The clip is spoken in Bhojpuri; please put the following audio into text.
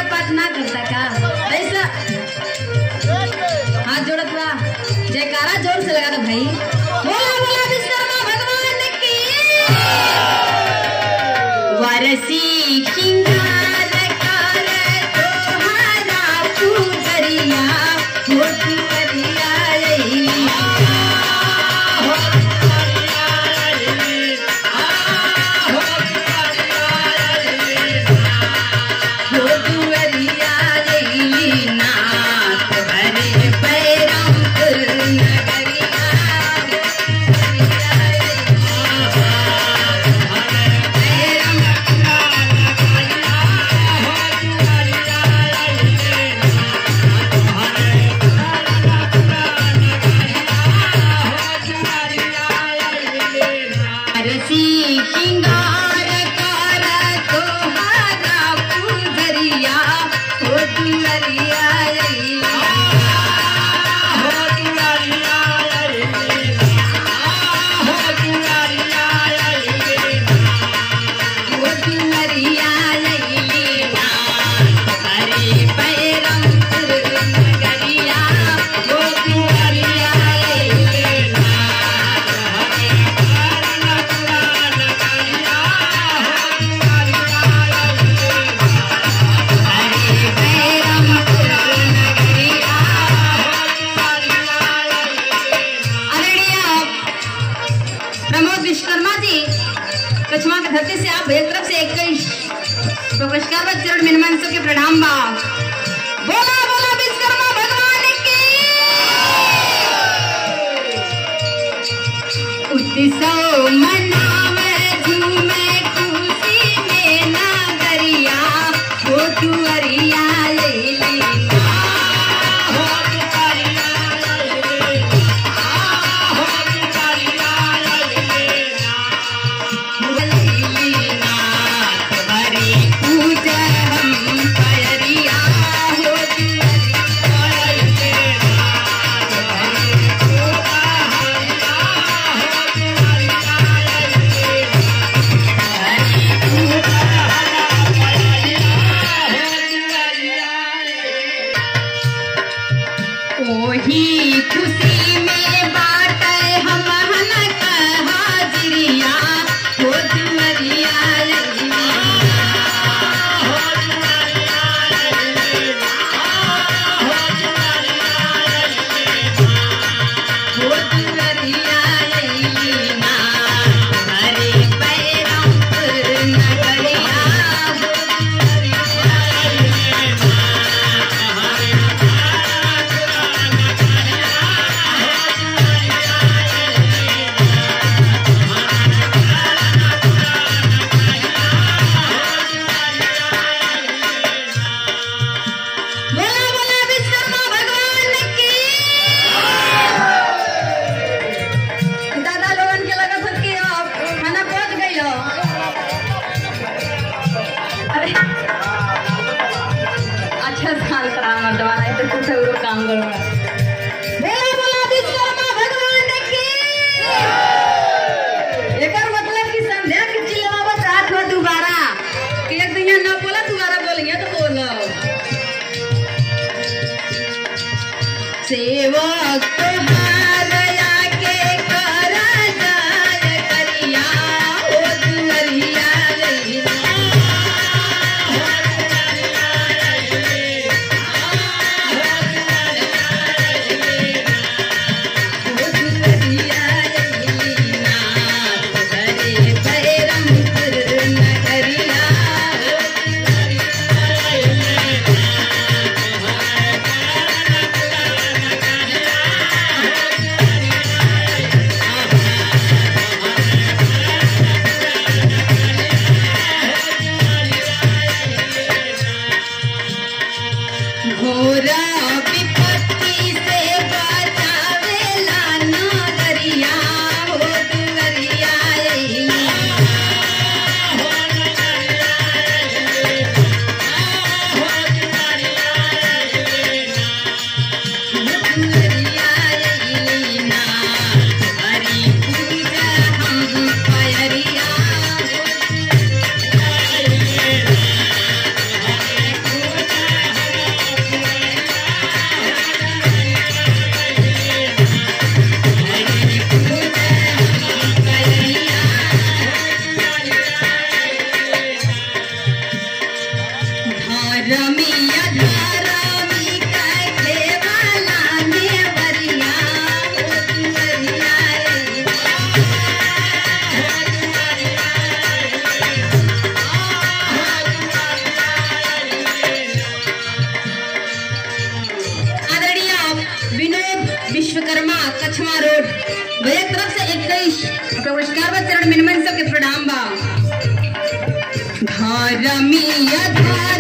पाठ ना करता का ऐसा हाथ जोड़त बा जयकारा जोर से लगा दो भाई बोला बोला विश्वकर्मा भगवान की वरसी किंगार कर तोहारा पुजरिया हो पुजरिया रे हो दुवरिया रे नाथ हरे पैरम नगरिया रसी श्रृंगार कर तोहारा पुजरिया हो दुवरिया हो दुवरिया हरे पैरम नगरिया हो दुवरिया हरे पैरम नगरिया आदरणीय प्रमोद विश्वकर्मा जी कछुआ के धरती से आप एक तरफ से इक्कीस पुरस्कार व चरण मिनमन के प्रणाम बा बोला बोला विश्वकर्मा भगवान की उत्सव मनावे झूमे खुशी में नागरिया हो तुअरिया ले ली ओही खुशी में बाटे हम हन हाजिरिया हो दुवरिया हो दुवरिया ना हरे पैरम नगरिया हो बोला बोला विश्वकर्मा भगवान की दादा लोगन के लगत हन कि अब खाना पहुंच गई हो अरे अच्छा साल करा मत वाला तो कुछ और काम करूंगा बोला बोला विश्वकर्मा भगवान की एकर मतलब कि संध्या के चिल्लावत रात हो दोबारा कि एक दिन ना बोला दोबारा बोलेंगे तो बोलो सेवक तुम्हारा के कर जाय करिया हो दुवरिया रे हो दुवरिया रे नाथ हरे पैरम नगरिया घोरा विपत्ति से बचावेला नागरिया हो दुवरिया रे दुवरिया रे नाथ हरि पूजा हम पयरिया लक्ष्मा रोड भैया की तरफ से इक्कीस पुरस्कार बा चरण मिनमन सबके प्रणाम बा धर्मिया धर्म